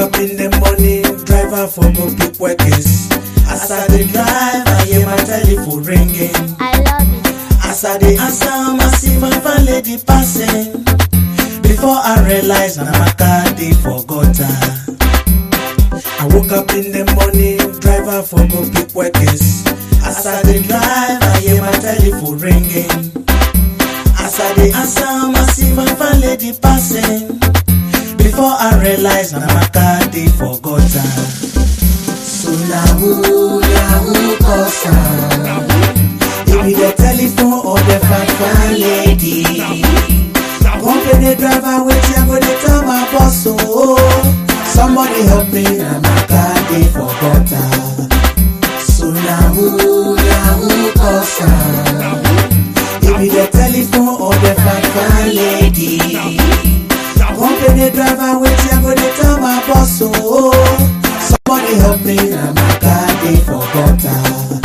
up in the morning, driver for go pick workers. As I dey drive, I hear my telephone ringing. I love it. As I dey answer, I see my fine lady passing. Before I realize, na my car dey for gutter. I woke up in the morning, driver for go pick workers. As I dey drive, I hear my telephone ringing. As I dey answer, I see my fine lady passing. Before I realize, na my car dey for gutter. So na who, na who cause am? It be the telephone or the fine fine lady. Company driver, wetin I go dey tell my boss oh. Somebody help me, na my car dey for gutter. So na who, na who cause am? It be the telephone or the fine fine lady. Company driver, wetin I go dey tell my boss oh. Somebody help me, na my car dey for gutter.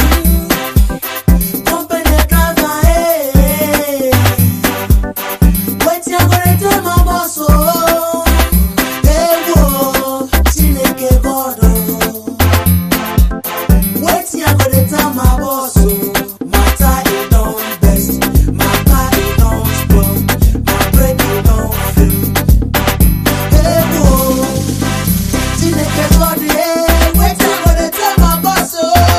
Company driver, hey. Wetin I go dey tell my boss oh. Ewo, Chineke God oh. Wetin I go dey tell my boss oh. Matter e don best, my car e don spoil, my brake e don fail. Ewo, Chineke God eh. Wetin I go dey tell my boss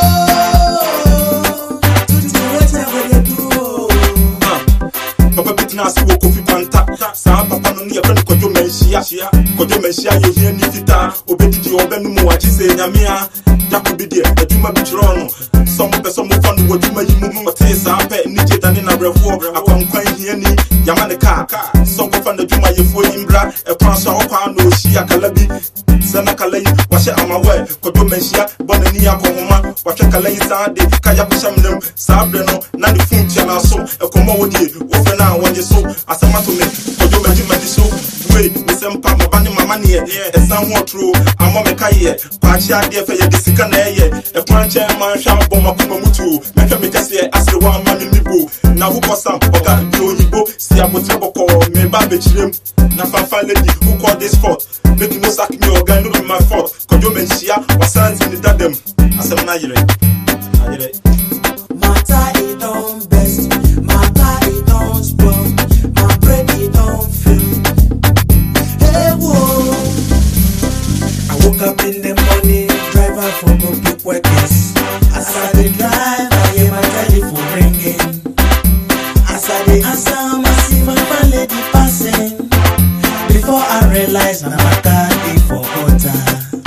oh. Tutu wetin I go dey do oh. papa bi tena ase wɔ kofi panta saa papa no ne yɛfrɛ no kwadwo manhyia kwadwo manhyia yɛ ohia ni fitaa obɛdidi ɔbɛnom wakye sɛ nyamea yako bi deɛ adwuma bi kyerɛɔ no sɛ mopɛ sɛ mofa no w'adwuma yi mu ɔtee saa pɛ ne gye dane nabrɛfoɔ akwankwan hiani yama ne kaa sɛ ɔkɔfa n'adwumayɛfoɔ yi mbra ɛkwan so a wɔkwaa na ɔhyia kala bi sɛ na kala yi wahyɛ amawɛ kwadwo manhyia bɔ n'ani akɔhoma wahwɛ kala yi saa de kaya kɔhyɛ mnam saa berɛ no na ne fon tua no so ɛkɔmmɔ wɔ die wofrɛ no a wɔnye so asɛm ato me kwadwo magyemagye so wei mesɛ mpa maba ne mama neɛ ɛsan ho ɔtoro amɔ me ka yɛ paakye adeɛ fɛ yɛde sika na ɛyɛ ɛkwan nkyɛn ma nhwɛ abɔ makoma mu tuo mɛhwɛ me kɛseɛ asere wɔ ama me nibo na wokɔ sam ɔga de oyibo si abotrɛ bɔkɔɔ meba abɛkyirem na fanfa lady who call this fault make you no sack me ɔga no be my fault kwadwo manhyia wasan ti ne dadam asɛm no ayerɛ ayerɛ Matter it don best, my car it don spoil, my brake it don fail. Hey whoa. I woke up in the morning, driver for go pick workers. As I dey drive, I hear my telephone ringing. As I dey answer, I see my fine lady passing. Before I realize, na my car dey for gutter.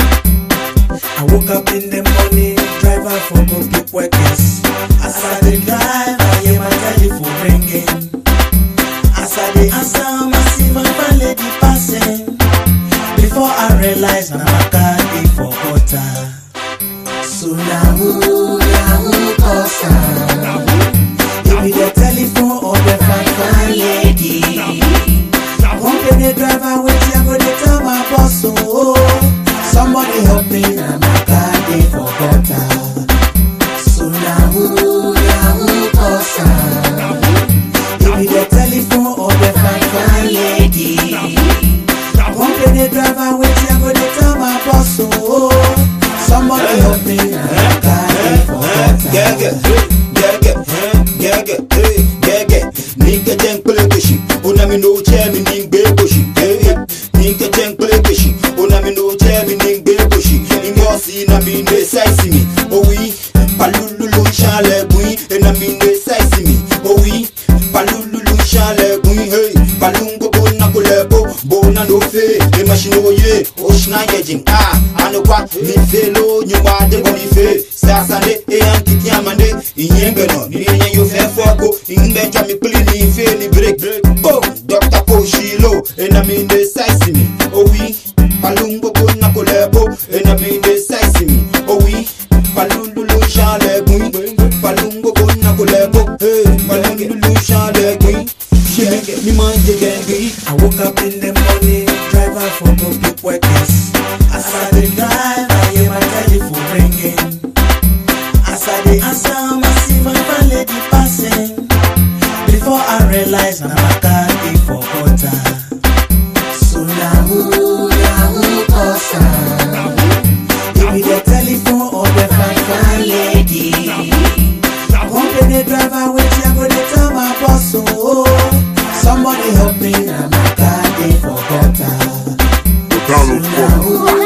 I woke up in the morning, driver for go pick workers. As I dey drive, I hear my telephone ringing. As I dey answer, I see my fine lady passing. Before I realize, na my car dey for gutter. So na who, na who cause am? It be the telephone or the fine fine lady. Company driver, wetin I go dey tell my boss oh. Somebody help me, na my car dey for gutter. So na who, na who cause am? It be the telephone or the fine fine lady. Company driver, wetin I go dey tell my boss oh. Somebody help me, na my car dey for gutter. gẹ́gẹ́ gẹ́gẹ́ gẹ́gẹ́ eh, gẹ́gẹ́ ní kẹ́jẹ́ ń pélé gbèsè onami ní o jẹ́ mi ní gbé gbòsì eh, ní kẹ́jẹ́ ń pélé gbèsè onami ní o jẹ́ mi ní gbé gbòsì ngọ́ọ̀sì nami ní sáìsì mi òwì palúlúlu ṣàlẹ̀ gùn enami ní sáìsì mi òwì palúlúlu ṣàlẹ̀ gùn hey palúngbogbo nakolẹ̀ bó bó nánú fè emashini oye oṣù náà yẹjìn ah anukwa mi fè ló nyumwa débọ̀ mi fè sasande eyan kiti amande ìyẹn gbẹ̀nà ní ìyẹn yóò fẹ́ fọ́kó ìgbẹ́jọ́ mi pílì ní ife ní break o dr poshilo enami ní sáìsì mi òwì palúngbogbo nakolẹ̀ bó enami ní sáìsì mi òwì palúlúlu ṣàlẹ̀ gùn palúngbogbo nakolẹ̀ bó palúlúlu ṣàlẹ̀ gùn ṣe mi máa ń jẹ gẹ́gẹ́ yìí. I woke up in the morning, driver for go pick workers. As I dey drive, I hear my telephone ringing. As I dey answer, I see my fine lady passing. Before I realize, na my car dey for gutter. So na who, na who cause am? telephone or the fine fine lady. One penny driver wait, I go dey tell my boss oh. Somebody help me, na my car dey for gutter. Donald Now who